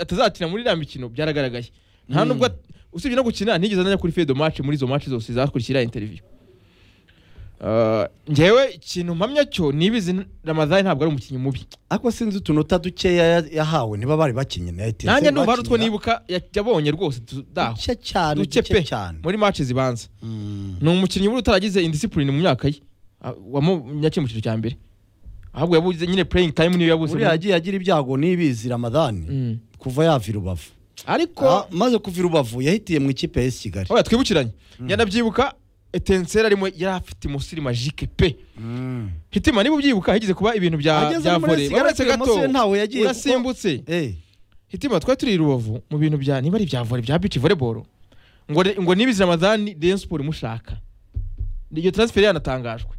atazakina muri iriya mikino byaragaragaye nta nubwo at- usibye no gukina ntigeze anajya kuri fedo match muri izo match zose zakurikira interview Uh, njyewe ikintu mpamya cyo nibizi ramadani ntabwo ari umukinnyi mubi ariko sinzi utunota dukeya ya- yahawe niba bari bakinnye na etiyeni nanjye ndumva hari utwo nibuka ya- yabonye rwose tu- daho duke cyane duke duke pe cyane muri match zibanza Mm. ni umukinnyi buri utaragize indisipurine mu myaka ye Ah, wamunya kimwe cyiciro cya mbere ahubwo yabuze nyine pureyingi tayimu niyo yabuze buriya yagiye agira ibyago n'ibizi ramadani Mm. kuva yava i rubavu ariko Ah, maze kuva i rubavu yahitiye mu ikipe y'isi kigali oya twibukiranye njyana byibuka etenseri arimo yari afite umusiri majike pe hitima niba ubyibuka higeze kuba ibintu bya Ageze bya muri vore Kigali, waretse ateye gato umusiri ntawe yagiye kuko- urasimbutse Eh, hitima twari turi i rubavu mu bintu bya niba ari ibya vore bya bici voleboro ngo re- ngo nibizi ramadani reyo siporo imushaka iyo transferi yanatangajwe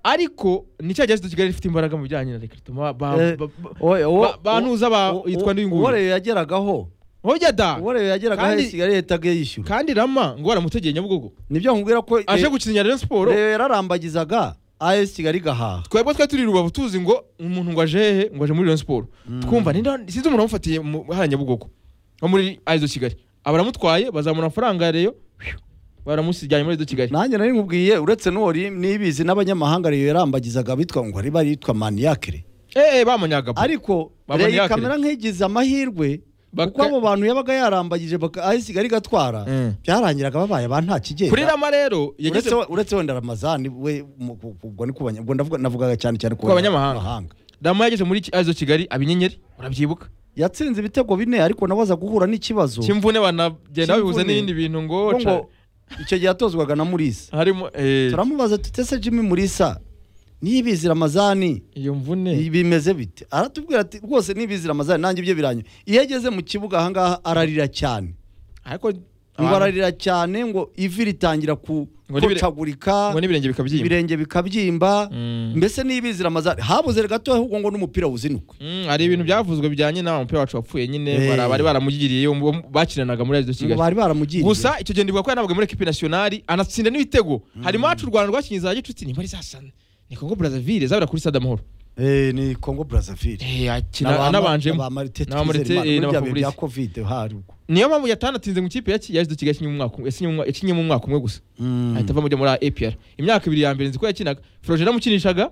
ariko ni cya gihe kigali ifite imbaraga mu bijyanye na rekrito ba ba- Eh, oye, uwo- ba- bantuza ba- uwo- yitwa ndi nguyu. uwo rero yageragaho hojya da uwo rero yageragaho Kandi- i kigali yahitaga yishyura kandi rama ngo waramutegeye nyabugogo nibyo nkubwira ko eh, aje gukinnya reyo siporo rero yararambagizaga as kigali igahaha twebwe twari turi i rubavu tuzi ngo umuntu ngo aje hehe ngo aje muri Rayon Sport twumva ni sinzi umuntu wamufatiye mu hariya Nyabugogo wo muri Aizo Kigali abaramutwaye bazamura amafaranga ya Rayon phew, baramusijyanye muri Aizo Kigali nanjye nari nkubwiye uretse n'uwo ri- nibizi n'abanyamahanga rero yarambagizaga bitwa ngo ari baritwa maniyakire eh eh, bamunyagabo ariko Baba rero Maniacre. kamera nk'igize amahirwe Baka- kuko abo bantu yabaga yarambagije as kigali igatwara Mm. byarangiraga babaye ba nta kigenda kuri Rama rero yageze uretse uretse wenda ramazani we mu- ku- ku- ubwo ni ku banya- ubwo ndavuga- navugaga cyane cyane ku Ku banyamahanga. banyamahanga. Rama yageze muri Aizo Kigali abinyenyeri urabyibuka yatsinze ibitego bine ariko nawe aza guhura n'ikibazo kimvune banagenda babihuza Cy'imvune. n'ibindi bintu ngo kuko ngo ca- icyo gihe yatozwaga na murisa harimo eh turamubaza tutese jimmy murisa niyibizi ramazani iyo mvune bimeze bite aratubwira ati rwose nibizi ramazani nanjye ibyo biranyura iyo ageze mu kibuga ahangaha ararira cyane ariko ngo abantu- ararira cyane ngo ivi ritangira ku- Ngo n'ibire- kocagurika ngo n'ibirenge bikabyimba ibirenge bikabyimba Mm. mbese nibizi ramazani habuze gato ahubwo ngo n'umupira wuzinuka Mm, hari ibintu byavuzwe bijyanye na wa mupira wacu wapfuye nyine Eh. bara- bari baramugiriye uwo bakinanaga muri Aizo ngo Kigali bari baramugiriye gusa icyo gihe ndibuka ko yanabwaga muri ekipi nasiyonari anatsinda n'ibitego hari macu u rwanda rwakinye za gicuti nimba ari zasana ni kongo brazaville zabera kuri stade amahoro Eh, ni congo brazaville Eh, akina anabanjemo na ba Marite, eh, na ba bya Fabrice. covid haruguru niyo mpamvu yatanatinze mu ikipe yaki- yazize kigali yakinnye mu mwaka umwe- yakinnye mu mwa- yakinnye mu mwaka umwe gusa ahita ava muri muri apr imyaka ibiri ya mbere nzi ko yakinaga froje yaramukinishaga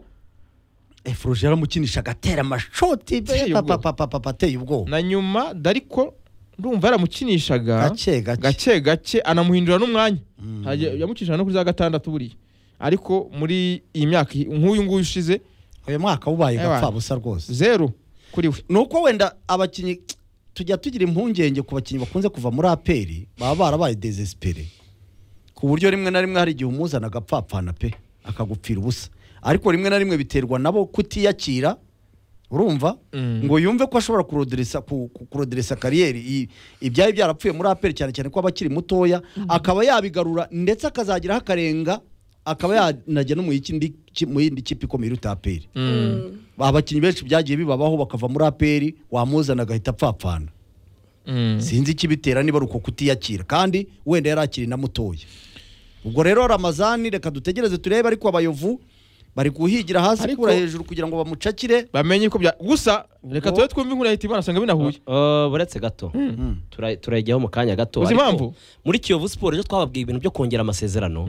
efuruje yaramukinisha agatera amashoti Ateye pe- ubwoba. pa- pa- pa- pa- pa- ateye ubwoba na nyuma dariko ndumva yaramukinishaga gake gake gake gake anamuhindura n'umwanya Mm. Hajya- yamukinishaga no kuri za gatandatu buriya ariko muri iyi myaka nk'uyu nguyu ushize uyu mwaka ubaye Ewa. gapfabusa rwose zeru kuri we ni uko wenda abakinnyi tujya tugira impungenge ku bakinnyi bakunze kuva muri aperi baba barabaye desesipere ku buryo rimwe na rimwe hari igihe umuzana agapfapfana pe akagupfira ubusa ariko rimwe na rimwe biterwa nabo kutiyakira urumva Mm. ngo yumve ko ashobora kuroderesa ku- ku- kuroderesa kariyeri i- ibyari byarapfuye muri aperi cyane cyane ko aba akiri mutoya akaba yabigarura ndetse akazagiraho akarenga akaba yanajya no mu yindi ki- mu yindi kipe ikomeye iruta aperi abakinnyi benshi byagiye bibabaho bakava muri aperi wamuzana agahita apfapfana Mm. sinzi ikibitera niba ari uko kutiyakira kandi wenda yari akiri na mutoya ubwo rero ramazani reka dutegereze turebe ariko abayovu bari kuhigira hasi Ariko- kura hejuru kugira ngo bamucakire bamenye ko bya gusa reka Ubwo- tube twumve inkuru ya hitima nasanga binahuye Uh, uretse gato Tura- turayijyaho mu kanya gato Uzi ariko impamvu? muri kiyovu siporo rero twababwiye ibintu byo kongera amasezerano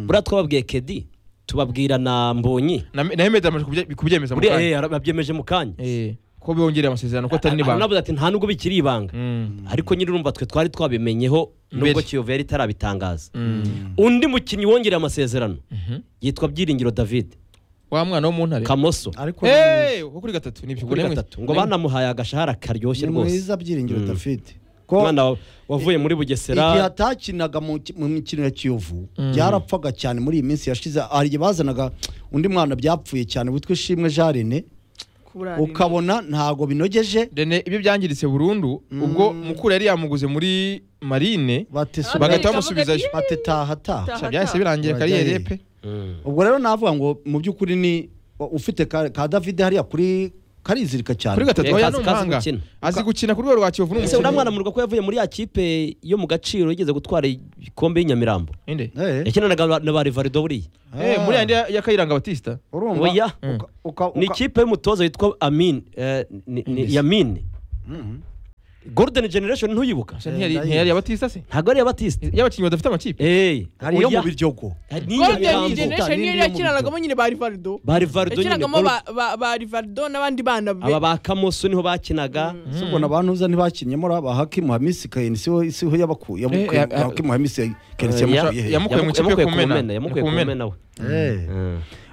buriya twababwiye kedi tubabwira na mbonyi Na- nayo mede yamaze kubye- kubyemeza mu buriya kanya eh, ara- babyemeje mu kanya Eh, ko bongereye amasezerano ko atari n'ibanga navuze ati nta nubwo bikiri ibanga Mm. ariko nyine urumva twe twari twabimenyeho nubwo Mbere. kiyovu yari itarabitangaza undi mukinnyi wongereye amasezerano yitwa byiringiro david wa mwana wo mu ntare kamoso ariko Eh, wo kuri gatatu nibyo kuri gatatu ngo banamuhaye agashahara karyoshye ni rwose mwiza byiringiro dafite ko umwana wa- wavuye muri igihe bugesera atakinaga mu ki- mu mikino ya kiyovu byarapfaga cyane muri iyi minsi yashize hari igihe bazanaga undi mwana byapfuye cyane witwa ishimwe jarine ukabona ntago binogeje rene ibyo byangiritse burundu ubwo mukuru yari yamuguze muri marine batesa bagahita Akavuga bamusubizayo ati, batetaha taha Taha. Gusa byahise birangira kariyeri pe Mm. ubwo rero navuga ngo mu by'ukuri ni ufite ka, ka David hariya kuri karizirika cyane kuri gatatu Eh, oya kazi- ni kazi umuhanga gukina. azi gukina ku rwego rwa kiyovu ni ese uriya mwana umukino murwa ko yavuye muri ya kipe yo mu gaciro yigeze gutwara igikombe y'inyamirambo Inde? Eh, yakinanaga na ba rivarido buriya Eh, muri yandi ya- ya kayiranga batista urumva oya uka- uka- ni uka- ikipe y'umutoza witwa amin eh, ni- ni- yamini golden generation ntuyibuka Ese ntiyari ntiyari abatista se ntabwo ari iya batiste y'abakinnyi badafite amakipe eyi hariyo mu biryogo golden N'iyo generation niyo mu yakinanagamo nyine ba rivaldo bari varido nyine yakinagamo Gol- ba- ba ba rivaldo n'abandi bana be aba ba kamoso niho bakinaga si ubwo nabantuza ntibakinyemo ba hakimu hamisi kayini siho siho yabakuye yamukuye- Eh, eh, hakimu hamisi kayini Eh, yamukuye ya- hehe? yamukuye mu ikipe yo kumena yamukuye ku mena we Eh.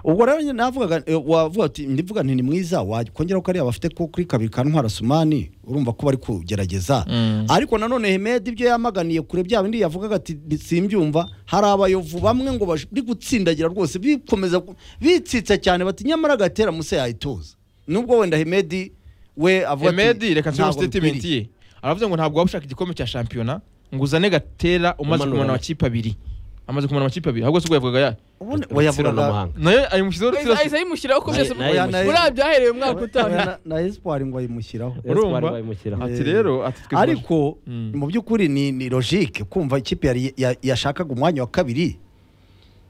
ubwo rero nyine navugaga eh, wavuga ati ndivuga nti ni mwiza wakongera ko ari abafite ko kuri kabiri ka ntwara sumani urumva ko bari kugerageza Mm. ariko nanone hemedi ibyo yamaganiye kure bya bindi yavugaga ati simbyumva hari abayovu bamwe ngo bari gutsindagira rwose bikomeza ku- bitsitsa cyane bati nyamara gatera musa yayituza nubwo wenda hemedi we avuga ati emedi reka nsubire mu "Ntabwo statement bikwiriye." ye aravuze ngo ntabwo waba ushaka igikombe cya shampiyona ngo uzane gatera umaze Umanura. kumara amakipe abiri amaze kumara amakipe abiri ahubwo se ubwo yavugaga ya ubundi we bayavuga yavugaga n'amahanga nayo ayimushyizeho ahise ahise rutsiro ayimushyiraho ko Naye- byose naye- naye- burabyo ahereye mu mwaka utaha na- na espoir ngo ayimushyiraho urumva Espoir bayimushyira. ati rero ati twe ariko Mm. mu by'ukuri ni ni logique kumva ikipe yari ya- yashakaga umwanya wa kabiri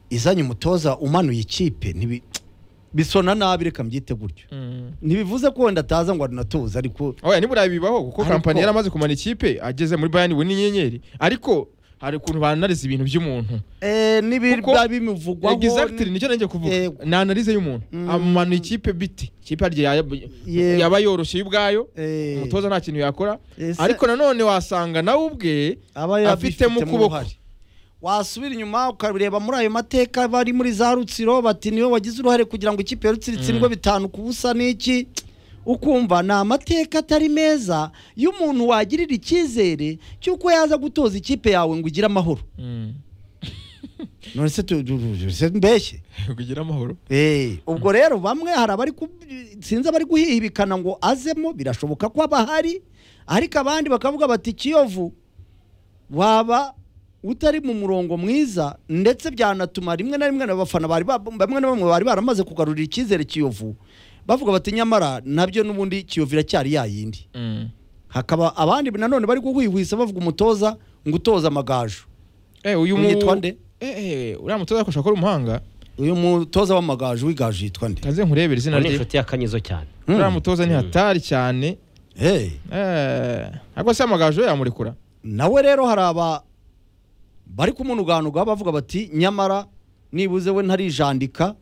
izanye umutoza umanuye ikipe ntibi- bisona nabi reka mbyite gutyo Mm. ntibivuze ko wenda ataza ngo arinatuza ariko oya nibura bibaho kuko Ariko- kampani yari amaze kumara ikipe ageze muri bayani ubu ni inyenyeri ariko hari ukuntu banariza ibintu by'umuntu eh, nibi Kuko- biba bimuvugwaho ni- exactly nicyo nanjye kuvuga Yego. ni analize y'umuntu Mm. amanuye ikipe biti ikipe harya yaba- Yego. yaba yoroshye y'ubwayo eh, umutoza nta kintu yakora ese ariko nanone wasanga nawe ubwe aba yabifitemo afitemo ukuboko. uruhare. wasubira inyuma ukareba muri ayo mateka bari muri za rutsiro bati niwe wagize uruhare kugira ngo ikipe ya rutsiro itsindwe bitanu ku busa n'iki ukumva ni amateka atari meza y'umuntu wagirira icyizere cy'uko yaza gutoza ikipe yawe ngo ugire amahoro none se tu- tu- tu- tu- se mbeshye kugira amahoro Eh, ubwo rero bamwe hari abari ku- sinzi abari guhihibikana ngo azemo birashoboka ko abahari ariko abandi bakavuga bati kiyovu waba utari mu murongo mwiza ndetse byanatuma rimwe na rimwe abafana bari ba- bamwe na bamwe bari baramaze kugarurira icyizere kiyovu bavuga bati nyamara nabyo n'ubundi kiyovu iracyari yayindi hakaba abandi nanone bari kuhwihwisa bavuga umutoza ngo utoza amagaju Eh, uyu mu Yitwa nde? Eh, eh, uriya mutoza akoresha akora umuhanga uyu mutoza w'amagaju w'igaju yitwa nde kanze nkurebere izina ni rye inshuti ya kanyizo cyane uriya Hmm. mutoza ni hatari cyane Eh. eh, ariko se amagaju yamurekura nawe rero hari aba bari kumunuganuga bavuga bati nyamara nibuze we ntarijandika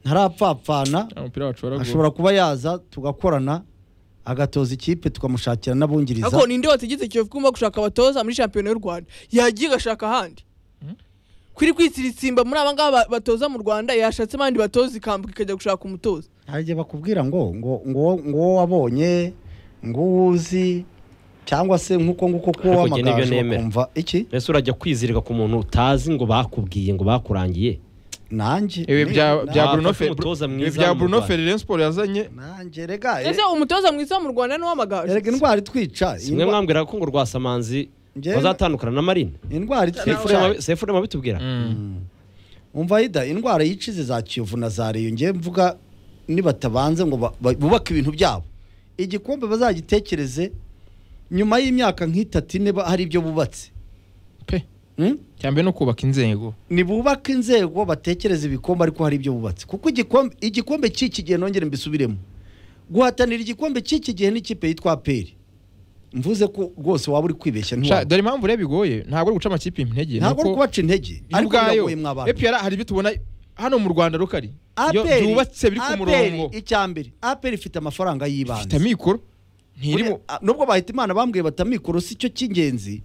ntarapfapfana Uriya mupira wacora ashobora kuba yaza tugakorana agatoza ikipe tukamushakira n'abungiriza ariko ninde wategetse kiyovu kumva gushaka abatoza muri shampiyona y'u rwanda yagiye agashaka ahandi kuri kwitsirisimba muri aba ngaba ba- batoza mu rwanda yashatse abandi batoza ikambuka ikajya gushaka umutoza ntajye bakubwira ngo ngo ngo ngo wowe wabonye ngo uwo uzi cyangwa se nk'uko nguko ko Ariko njye nibyo wamagaju nemera. bakumva iki mbese urajya kwizirika ku muntu utazi ngo bakubwiye ngo bakurangiye nanjye ibi bya na- bya Ntabwo Bruno afite umutoza Fer- ibi mwiza bya mu Bruno Rwanda. Ferreira Sport yazanye nanjye rega ese umutoza mwiza mu rwanda ni uw'amagaju erega indwara itwica iyi mwe ndwa- mwambwiraga ko ngo rwasamanzi Njyewe- bazatandukana na marine indwara itwica sefure mabitubwira umva yida indwara yicize za kiyovu na za reyo ngewe mvuga nibatabanze ngo ba- ba- bubake ibintu byabo igikombe bazagitekereze nyuma y'imyaka nk'itatu ine ba- hari ibyo bubatse pe Hmm? cyambere no kubaka inzego nibubake inzego batekereze ibikombe ariko hari ibyo bubatse kuko igikombe igikombe cy'iki gihe nongere mbisubiremo guhatanira igikombe cy'iki gihe n'ikipe yitwa aperi mvuze ko rwose waba uri kwibeshya Sha, ntiwaba dore impamvu rero bigoye ntabwo ari guca amakipe intege ntabwo uri nuko kubaca intege yo ariko ubwayo biragoye mwa bantu EPR hari ibyo tubona hano mu Rwanda rukari Iyo aperi byubatse biri ku murongo aperi icya mbere aperi ifite amafaranga ifite y'ibanze amikoro Buriya, ntirimo a- nubwo bahita imana bambwiye bati amikoro si cyo cy'ingenzi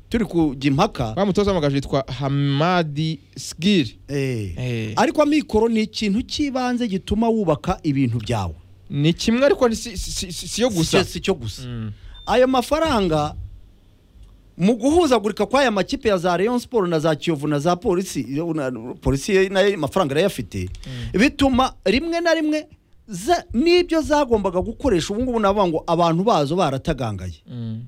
turi kujya impaka wa mutoza w'amagaju yitwa Hamadi Sgir Eh. Eh. ariko amikoro ni ikintu cy'ibanze gituma wubaka ibintu byawe ni kimwe ariko ni si- si- si- si yo Si cyo- gusa si cyo gusa Mm. ayo mafaranga mu guhuzagurika kw'aya makipe ya za Rayon Sport na za Kiyovu na za polisi na- polisi nayo amafaranga arayafite bituma rimwe na rimwe za- n'ibyo zagombaga gukoresha ubu ngubu navuga ngo abantu bazo baratagangaye Mm.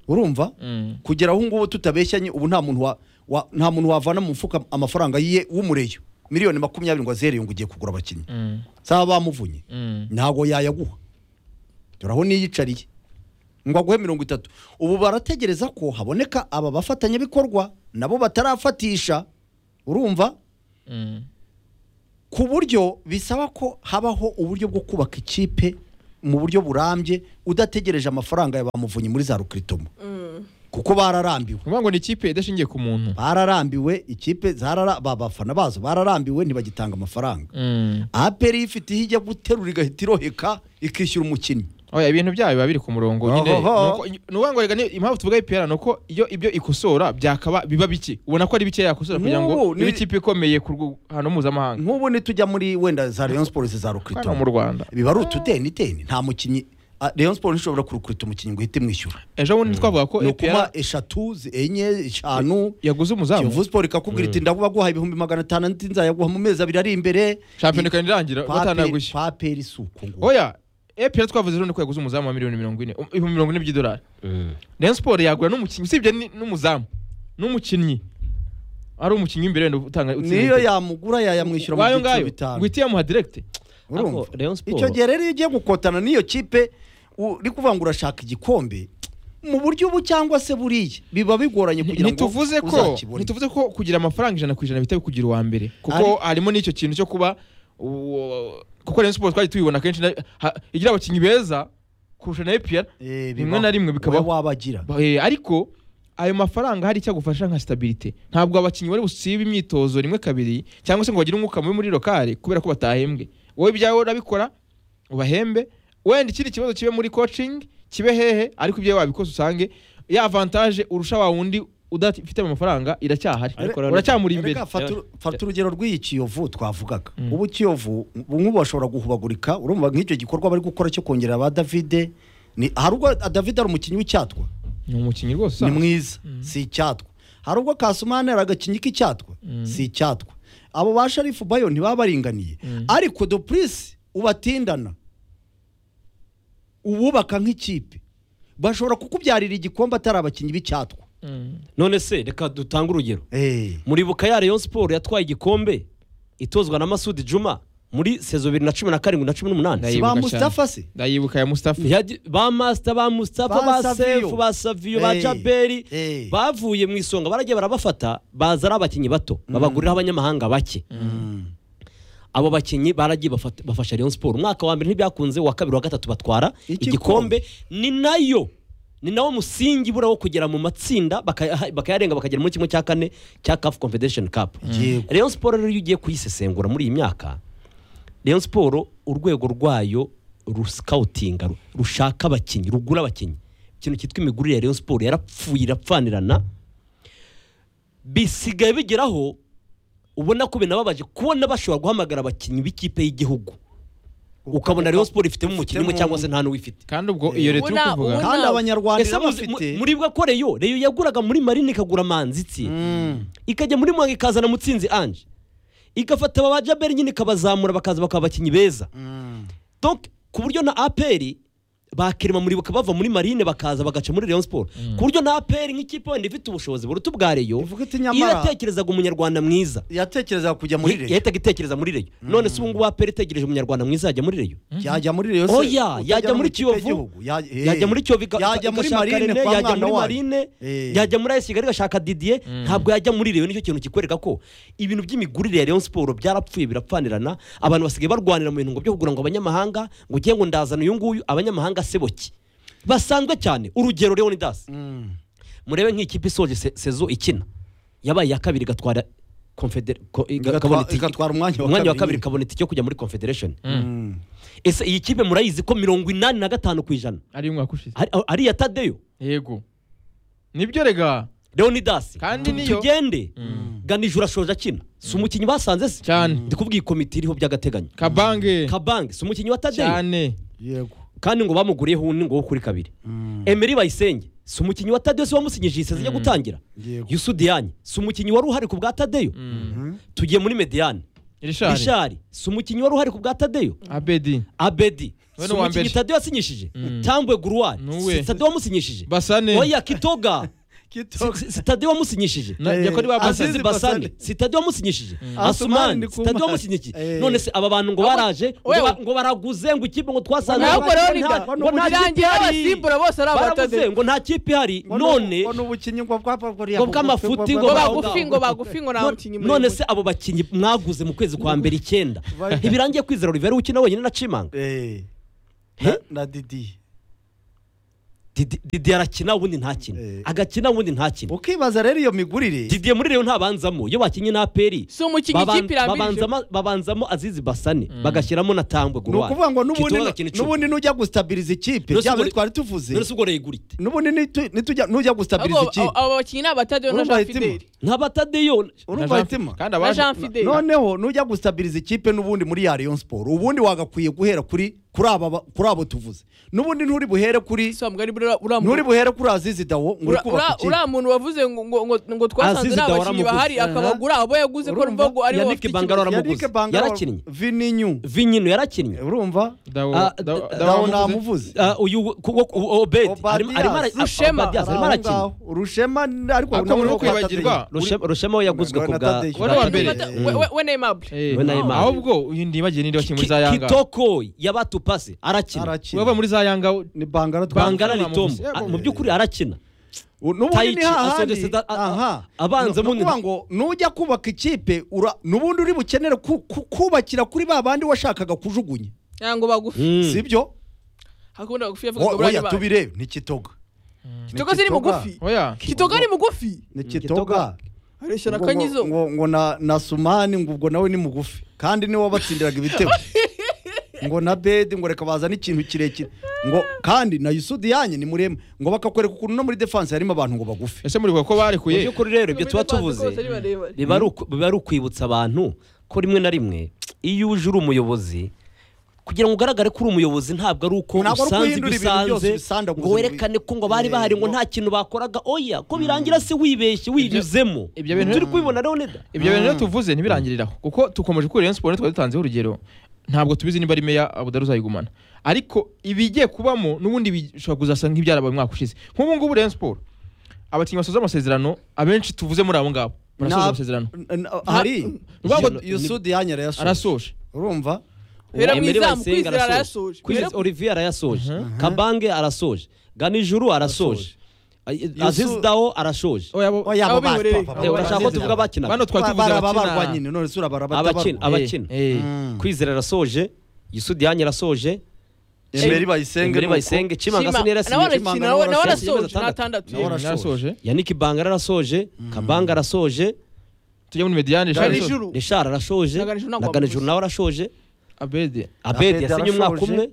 urumva Mm. kugera aho ngubu tutabeshyanye ubu nta muntu wa, wa nta muntu wavana mu mufuka amafaranga ye w'umureyo miliyoni makumyabiri ngo azere ngo ugiye kugura abakinnyi Mm. saba bamuvunye Mm. ntabwo yayaguha dore aho niyicariye ngo aguhe mirongo itatu ubu barategereza ko haboneka aba bafatanyabikorwa nabo batarafatisha urumva Mm. ku buryo bisaba ko habaho uburyo bwo kubaka ikipe mu buryo burambye udategereje amafaranga ya bamuvunyi muri za rukritomo kuko bararambiwe ukuvuga ngo ni ikipe idashingiye ku muntu bararambiwe ikipe zarara ba- abafana bazo bararambiwe ntibagitanga amafaranga Mm. aperi ifite iyo ijya guterura igahita iroheka ikishyura umukinnyi oya ibintu byayo biba biri ku murongo nyine Nuko- Ohoho. ni ukuvuga ngo reka ni- impamvu tuvuga ipera ni uko iyo ibyo ikosora byakaba biba bike ubona ko ari bike yakosora kugira ngo N'ubu ni- ibe ikipe ikomeye ku rwego mpuzamahanga nk'ubu nitujya muri wenda za leon sports za hano rukritomo mu rwanda biba ari utudenideni nta mukinnyi ah, leon sports ntishobora kurukubita umukinnyi ngo ihite imwishyura ejo bundi twavuga ko ni ipera ukuba eshatu zi- enye eshanu yaguze umuzamu kiyovu siporo ikakubwira iti ndagubaguha ibihumbi magana atanu andi nzayaguha mu mezi abiri ari imbere shampiyona ikaba irangira Kwa Aperi- batanagushye kwa aperi si uko nguko oya epera twavuze ejo bundi ko yaguze umuzamu wa miliyoni mirongo ine ibihumbi mirongo ine by'idolari rayon siporo yagura n'umukinnyi usibye ni- n'umuzamu n'umukinnyi ari umukinnyi w'imbere wenda utanga utsinda niyo ibitego. yamugura yayamwishyura mu wayo byiciro ngayo bitanu ngo ihite yamuha direkite urumva Ariko Rayon Sports- icyo gihe rero iyo ugiye gukotana n'iyo kipe uri kuvuga ngo urashaka igikombe mu buryo ubu cyangwa se buriya biba bigoranye kugira ngo ntituvuze ko uzakibone ntituvuze ko kugira amafaranga ijana ku ijana bihita bikugira uwa mbere kuko harimo n'icyo kintu cyo kuba uwo- kuko rayon siporo twagiye tubibona kenshi na- ha- igira abakinnyi beza kurusha na epera Eh, rimwe bibaho. na rimwe bikabaho. Wowe wabagira Ba- eh, ariko ayo mafaranga hari icyo agufasha nka sitabirite ntabwo abakinnyi bari busibe imyitozo rimwe kabiri cyangwa se ngo bagire umwuka mubi muri lokale kubera ko batahembwe wowe ibyawe urabikora ubahembe wenda ikindi kibazo kibe muri coaching kibe hehe ariko ibyawe wabikoze usange ya avantage urusha wa wundi udafite ayo mafaranga iracyahari Ariko rero- uracyamuri imbere Reka fata uru- fata urugero rw'iyi kiyovu twavugaga Mm. ubu kiyovu bamwe bashobora guhubagurika urumva nk'icyo gikorwa bari gukora cyo kongerera ba davide ni hari ubwo davide ari umukinnyi w'icyatwa ni umukinnyi rwose ni usanzwe. mwiza si icyatwa hari ubwo kasumani ari agakinnyi k'icyatwa Mm. si icyatwa abo ba sharifu bayo ntibaba baringaniye Mm. ariko dopurisi ubatindana uwubaka nk'ikipe bashobora kukubyarira igikombe atari abakinnyi b'icyatwa Mm. none se reka dutange urugero Eh. muribuka ya rayon siporo yatwaye igikombe itozwa na masudi juma muri sezo bibiri na cumi na karindwi na cumi n'umunani Nayi- si ba Ndayibuka cyane. musitafa se ndayibuka ya mustafa Yadi- ba masita ba musitapa Ba ba Savio. sefu ba saviyo ba Hey. jaberi Hey. bavuye mu isonga baragiye barabafata baza ari abakinnyi bato babaguriraho abanyamahanga bake abo bakinnyi baragiye bafata- bafasha Rayon Sport umwaka wa mbere ntibyakunze uwa kabiri wa gatatu batwara Igikombe. igikombe ni nayo ni nawo musingi bura wo kugera mu matsinda bakayaha- bakayarenga bakagera muri kimwe cya kane cya CAF Confederation Cup Yego. Rayon Sport rero iyo ugiye kuyisesengura muri iyi myaka Rayon Sport urwego rwayo rusikawutinga ru- rushaka abakinnyi rugura abakinnyi ikintu cyitwa imigurire ya Rayon Sport yarapfuye irapfanirana bisigaye bigeraho ubona ko binababaje kubona bashobora guhamagara abakinnyi b'ikipe y'igihugu ukabona Rayon Sport ifitemo umukinnyi umwe cyangwa se nta n'uwifite kandi ubwo iyo leta iri Ubona- kuvuga ubona- kandi Nawe. abanyarwanda Ese iyo muzi- bafite mu- muribuka ko reyo reyo yaguraga muri marine ikagura manzitsi ikajya muri mwanga ikazana mutsinzi ange igafata ba jaberi nyine ikabazamura bakaza bakaba abakinnyi beza donc ku buryo na aperi bakirema muribuka bava muri marine bakaza bagaca muri Rayon Sport ku buryo na aperi nk'ikipe wenda ifite ubushobozi buruta ubwa reyo Ivuga iti nyamara- iratekerezaga umunyarwanda mwiza yatekerezaga kujya muri Ye- reyo yahitaga itekereza muri reyo none se ubu ngubu aperi itegereje umunyarwanda mwiza yajya muri reyo yajya muri reyo se oya utajya yajya no mu muri ikipe kiyovu y'igihugu. Ya- eh. yajya muri kiyovu ika- yajya ika- muri igashaka marine René, kwa yajya mwana muri wayo marine Eh. yajya muri ayesi kigali igashaka didier ntabwo yajya muri reyo nicyo kintu kikwereka ko ibintu by'imigurire ya rayon siporo byarapfuye birapfanirana abantu basigaye barwanira mu bintu ngo byo kugura ngo abanyamahanga ngo ugiye ngo ndazana uyu nguyu abanyamahanga se boki basanzwe cyane urugero leonidas Mm. murebe nk'ikipe isoje se- sezo ikina yabaye iya kabiri igatwara confeder ko- Igatwa- ikabona itike- igatwara umwanya wa umwanya wa kabiri kabiri ikabona itike yo kujya muri confederation Mm. ese iyi kipe murayizi ko mirongo inani na gatanu ku ijana ari umwaka ushize ari- ari iya tadeyo yego nibyo rega leonidas Kandi Tu- niyo- tugende ganije urashoje akina si umukinnyi basanze se Cyane. ndikubwiye komite iriho by'agateganyo kabange kabange si umukinnyi wa tadeyo cyane yego kandi ngo bamuguriyeho undi ngo wo kuri kabiri emery bayisenge si umukinnyi wa tadeyo se wamusinyije iseze yo gutangira Yego. yusudiyanye si umukinnyi wari uhari ku bwa tadeyo tugiye muri mediyane irishari rishari si umukinnyi wari uhari ku bwa tadeyo abedi abedi Uyu si ni uwa umukinnyi mbere. tadeyo yasinyishije Mm. tambwe guruwari Nuwe. si tadeyo wamusinyishije basane oya kitoga Si- si- si tadeyo wamusinyishije Na- Eh, yakora ibaba- Azizi azizi basane Basane. sitade wamusinyishije Asumani asumani Ndikumana. sitade wamusinyishije Eh. none se aba bantu ngo baraje ngo Wewe. ba- ngo baraguze ngo ikipe ngo twasanze nawe ngo rero nta- nida ngo ngo nta kipe birangiye ihari. abasimbura bose ari baraguze abatadeyo ngo nta kipe ihari none ubukinnyi ngo Ngo bw'amafuti, ngo ngo bavuga- bagufi ngo bagufi ngo nta no- mukinnyi muri none se abo bakinnyi mwaguze mu kwezi kwa mbere icyenda ntibirangiye kwizera Olivier ukina wenyine na Chimanga na- na didi Didi Didi arakina ubundi ntakina Eh. agakina ubundi ntakina ukibaza rero iyo migurire Didi muri rero ntabanzamo iyo wakinnye na aperi si umukinnyi baban- ikipe irambirije babanzamo- babanzamo azizi basane bagashyiramo na tambwe ni guruwani ukuvuga ngo n'ubundi Kitoko agakina icumi. n'ubundi n'ujya gustabiriza ikipe None se bya bindi ubwo- twari tuvuze none se ubwo regurite n'ubundi nitu- nitujya- n'ujya gustabiriza ahubwo ikipe abo bakinnyi ni abatadeyo na Urumva jean hitima. fideli nk'abatadeyo urumva hitima kandi na abaje jean fideli noneho nujya gustabiriza ikipe n'ubundi muri ya Rayon Sport ubundi wagakwiye guhera kuri kuri aba ba- kuri abo tuvuze n'ubundi nturi buhere kuri Si wa mugari buriya uriya muntu- nturi buhere kuri Azizi Dawo ngo uri ura- kubaka ura- ikipe uriya muntu wavuze ngo ngo- ngo- ngo twasanze Azizi nta Dawara bakinnyi mugufi. bahari akabagura abo yaguze ko Urumva? numva ngo aribo Yannick bafite Bangara ikibazo aramuguze. Yannick Bangala Yarakinnye. Vininyu vinyino yarakinnye urumva Dawo- Ah, Dawo- Dawo Dawo Dawo wamuvuze? namuvuze Ah, uyu kuko obedi Obadias. arimo arimo ara- ah, Rushema. Obadias arimo Ari aho arakina ngaho. urushema ariko Ariko muri nawe kwibagirwa watateye. Rushe- rushema we yaguzwe Na- ku na bwa Tadei. Wari wa mbere. Fata- we- we- we neymable Eh, we na Neymar. ahubwo uyu ndibagiye n'indi bakinnyi muri za Ki- yanga kitoko yabatupase arakina arakina waba muri za yanga ni Bangala bangana Bangala n'itombo namuvuze. Ah, mu by'ukuri arakina n'ubundi ni Taichi hahandi asogetse da- a- a- aha abanza Ni munini. ukuvuga ngo nujya kubaka ikipe ura- n'ubundi uri bukenere ku- ku- kubakira kuri ba bandi washakaga kujugunya ntabwo bagufi Mm. sibyo hakunda bagufi yavuga ngo buriya oya ni bande. tubirebe ni kitoga kitoga ziri mugufi oya kitoga ni mugufi ni kitoga areshya na Ngo- kanyizo ngo- ngo ngo na na sumani ngo ubwo nawe ni mugufi kandi niwe wabatsindiraga ibitego ngo na bedi ngo reka bazane ikintu kirekire ngo kandi na yusudi yanyu ni muremure ngo bakakwereka ukuntu no muri defanse harimo abantu ngo bagufi ese muri ko mu barekuye by'ukuri rero ibyo tuba Babanza tuvuze kose ari barebare. biba ari uku- biba ari ukwibutsa abantu ko rimwe na rimwe iyo uje uri umuyobozi kugira ngo ugaragare ko uri umuyobozi ntabwo ari uko Ntabwo ari uko usanze ibyo uhindura ibintu usanze byose ubisandaguza ngo werekane ko ngo bari bahari ngo Eh, nta kintu bakoraga oya ko birangira se wibeshye winyuzemo ibyo bintu- turi kubibona rero neda ibyo bintu rero tuvuze ntibirangiriraho kuko dukomeje kuri Rayon Sport twari dutanzeho urugero ntabwo tubizi niba ari meya Abudar uzayigumana ariko ibigiye kubamo n'ubundi bishobora kuzasa nk'ibyarabaye umwaka ushize nk'ubu ngubu Rayon Sport abakinnyi basoza amasezerano abenshi tuvuze muri abo ngabo barasoza Na- amasezerano n- n- hari Uvuga ngo yusudi yanyu arayasoza arasoje urumva Hera mu Emery izamu Bayisenge kwizera arasoje. arayasoje. Kwizera- Hera- Olivier arayasoje kabange arasoje ganijuru arasoje azizi dawo arasoje oya bo- oya abo Abo bari bibereye. papa, Eh, abo urashaka ko bari- tuvuga abakina bano twari tuvuze Bara- barabarwa abakina. nyine none sura abakina barabatabarwa abakina Eh, eh. kwizera arasoje yusudi yanyu arasoje Emery Bayisenge Emery nuko- Bayisenge, Chimanga Shima- Sani nawe yarasinye arakina, Chimanga nawe- nawe nawe arasoje. arasoje Atandatu. n'atandatu Nawe arasoje. yarasoje yannick bangara arasoje kabanga arasoje tujya muri Mediane Gana Charles ijuru. reshara arasoje Na Ganijuru ntabwo na ganijuru wamuguze. nawe arasoje Abede abedi Abedi yasinye umwaka arasoje. umwe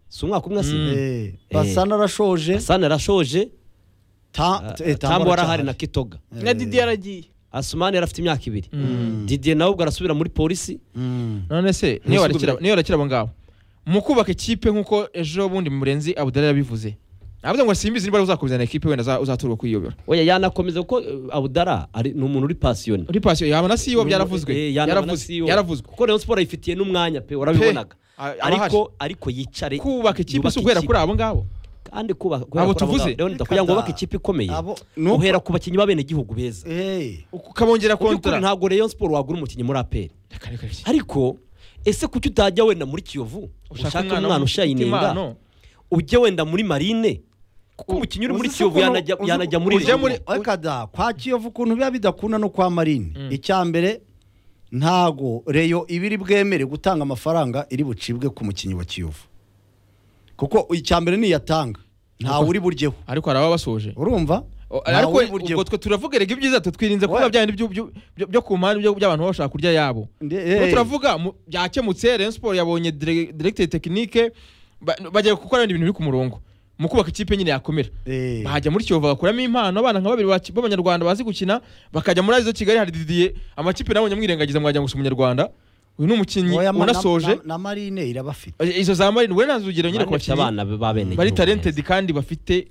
si umwaka umwe asinye Eh, basana arashoje sani arasoje Ta- eh, tambo arahari na aracyahari. kitoga na didi yaragiye asumani arafite imyaka ibiri didiye nawe ubwo arasubira muri polisi Mm. none se niyo warekera niyo warekera abo ngabo mu kubaka ikipe nk'uko ejo bundi murenzi abudari yabivuze navuze ngo simbizi niba uzakubizana ikipe wenda za- uzaturwa kwiyobora oya yanakomeza kuko eh, abudara ari ni umuntu uri pasiyoni uri pasiyo yaba na siyo byaravuzwe Eh, yanaba na yaravuzwe CEO. yaravuzwe kuko rayon siporo ayifitiye n'umwanya pe warabibonaga A- aba ariko ariko yicare kubaka ikipe yubake si uguhera ikipe. kuri abo ngabo kandi kubaka Abo tuvuze. rero kugira Reka ngo wubake da- ikipe ikomeye abo- ni uko- uhera ku bakinnyi b'abenegihugu beza Eh, ukabongera Mu by'ukuri kontara ntabwo rayon siporo wagura umukinnyi muri aperi Reka, reka, reka. ariko ese kuki utajya wenda muri kiyovu ushaka umwana ushayinenga w'umutima, no. ujye wenda muri marine kuko umukinnyi uri muri uzi se kiyovu ukuntu- yanajya uzi- yanajya muri ujya Rayon. muri- Reka da kwa kiyovu ukuntu biba bidakunda no kwa marine icya mbere ntago reyo iba iri bwemere gutanga amafaranga iri bucibwe ku mukinnyi wa kiyovu kuko icya mbere niyatanga ntawe uri buryeho ariko hari ababasoje urumva O- Ntawe ariko uri buryeho. ubwo twe turavuga reka ibyiza twe twirinze kuba Oya. bya bindi byo- byo- byo- byo ku mpande byo- by'abantu baba bashaka kurya yabo Nde- Ubu eh. turavuga mu- byakemutse Rayon Sport yabonye dire- directeur technique ba- bagiye gukora ibindi bintu biri ku murongo mu kubaka ikipe nyine yakomera Eh. bahajya muri Kiyovu bagakuramo impano abana nka babiri baki- b'abanyarwanda bazi gukina bakajya muri Azizo Kigali hari Didier amakipe nawe nyamwirengagiza mwagira ngo si umunyarwanda uyu ni umukinnyi Oya, ma- na- unasoje na- na marine irabafite izo za Marine we nazo urugero nyine ku Marine ifite bakinnyi abana b'abenegihugu bari beza. talented kandi bafite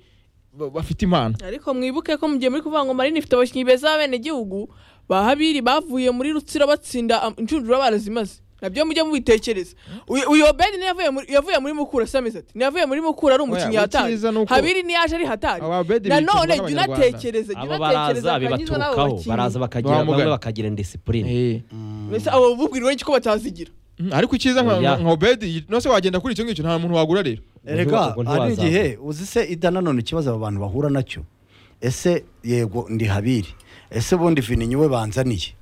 ba- bafite impano ariko mwibuke ko mu gihe muri kuvuga ngo marine ifite abakinnyi beza b'abenegihugu bahabiri bavuye muri rutsiro batsinda am- inshundura barazimaze nabyo mujye mubitekereza Uyu- uyu obedi niyo yavuye muri- yavuye muri mukura se ameze ati niyo yavuye muri mukura ari umukinnyi Oya, hatari icyiza ni uko- habiri niyo yaje ari hatari Aba Obedi nanone bicirwa jya n'Abanyarwanda. unatekereza jya abo unatekereza baraza akanyizo n'abo bibaturukaho baraza bakinnyi bakagira Bamugana. bamwe bakagira indisipurine Eh. mbese abo bubwirwa iki ko batazigira Mm, ariko icyiza nka Oya. nka Obedi no se wagenda kuri icyo ngicyo nta muntu wagura rero erega ubwo hari ntiwazamuka. igihe uzi se ida nanone ikibazo aba bantu bahura nacyo ese yego ndi habiri ese ubundi vininyu we banzaniye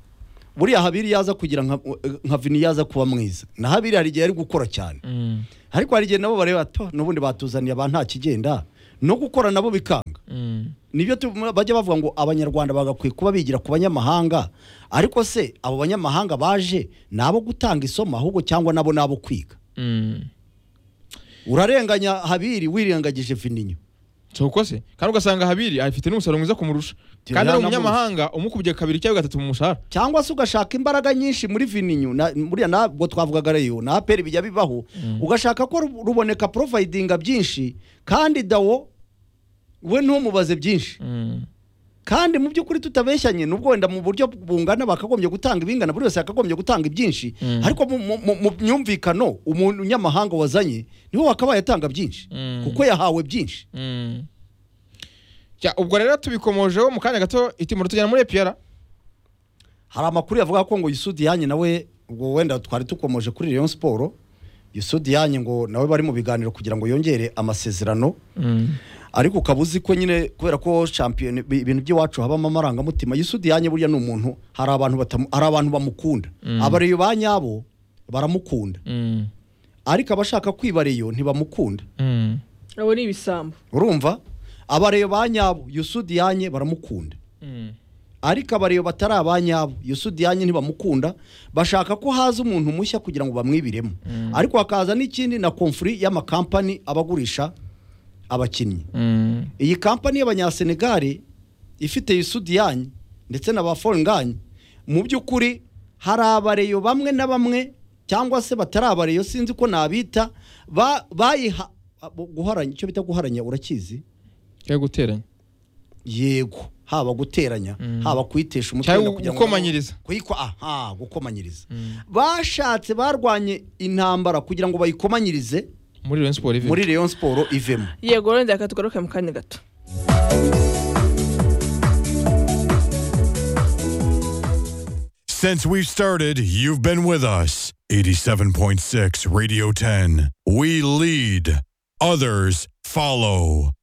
buriya habiri yaza kugira nka nka vini yaza kuba mwiza na habiri hari igihe ari gukora cyane Mm, ariko hari igihe nabo bareba ato n'ubundi batuzaniye abantu nta kigenda no gukora nabo bikanga mm. nibyo tu- bajya bavuga ngo abanyarwanda bagakwiye kuba bigira ku banyamahanga ariko se abo banyamahanga baje ni abo gutanga isomo ahubwo cyangwa nabo ni abo kwiga Mm. urarenganya habiri wirengagije vininyo so uko se kandi ugasanga habiri afite n'umusaruro mwiza kumurusha kandi ari yanamuzi. umunyamahanga umukubye kabiri cyangwa gatatu mu mushahara cyangwa se ugashaka imbaraga nyinshi muri vininyu na- buriya ntabwo twavugaga reyo na aperi bijya bibaho ugashaka ko ru- ruboneka porofayidinga byinshi kandi dawo we ntumubaze byinshi Mm, kandi mu by'ukuri tutabeshyanye nubwo wenda mu buryo bungana bakagombye gutanga ibingana buri wese yakagombye gutanga ibyinshi Mm. ariko mu- mu- mu mu myumvikano umunyamahanga wazanye niho wakabaye atanga byinshi Mm. kuko yahawe byinshi mm. Jya, ubwo rero tubikomojeho mu kanya gato itimura tujyana muri epiyara hari amakuru yavuga ko ngo Yusudi yanjye nawe ubwo wenda twari dukomoje kuri Rayon Sport Yusudi yanjye ngo nawe bari mu biganiro kugira ngo yongere amasezerano ariko ukaba uzi ko nyine kubera ko shampiyona ibi- ibintu by'iwacu habamo amarangamutima Yusudi yanjye buriya ni umuntu hari abantu batamu, hari abantu bamukunda Mm. abareyo ba nyabo baramukunda Mm, ariko abashaka kwibareyo ntibamukunda mm, abo ni ibisambo urumva abareyo ba nyabo Yusudi yanjye baramukunda mm, ariko abareyo batari abanyabo yusudiyanye ntibamukunda bashaka ko haza umuntu mushya kugira ngo bamwibiremo ariko hakaza n'ikindi na komfuri y'amakampani abagurisha abakinnyi mm, iyi kampani y'abanyasenegare ifite yusudiyanye ndetse na ba forenganye mu by'ukuri hari abareyo bamwe na bamwe cyangwa se batari abareyo sinzi ko nabita ba- bayiha guharanya icyo bita guharanya urakizi cyangwa guteranya yego haba guteranya Mm. haba kuyitesha umutwe Cyangwa wenda kugira ngo- gukomanyiriza. kuyiko aha gukomanyiriza Mm. bashatse barwanye intambara kugira ngo bayikomanyirize muri Rayon Sport Living. muri Rayon Sport ivemo yego rero reka tugaruke mu kanya gato Since we've started, you've been with us. 87.6 Radio 10. We lead, others follow.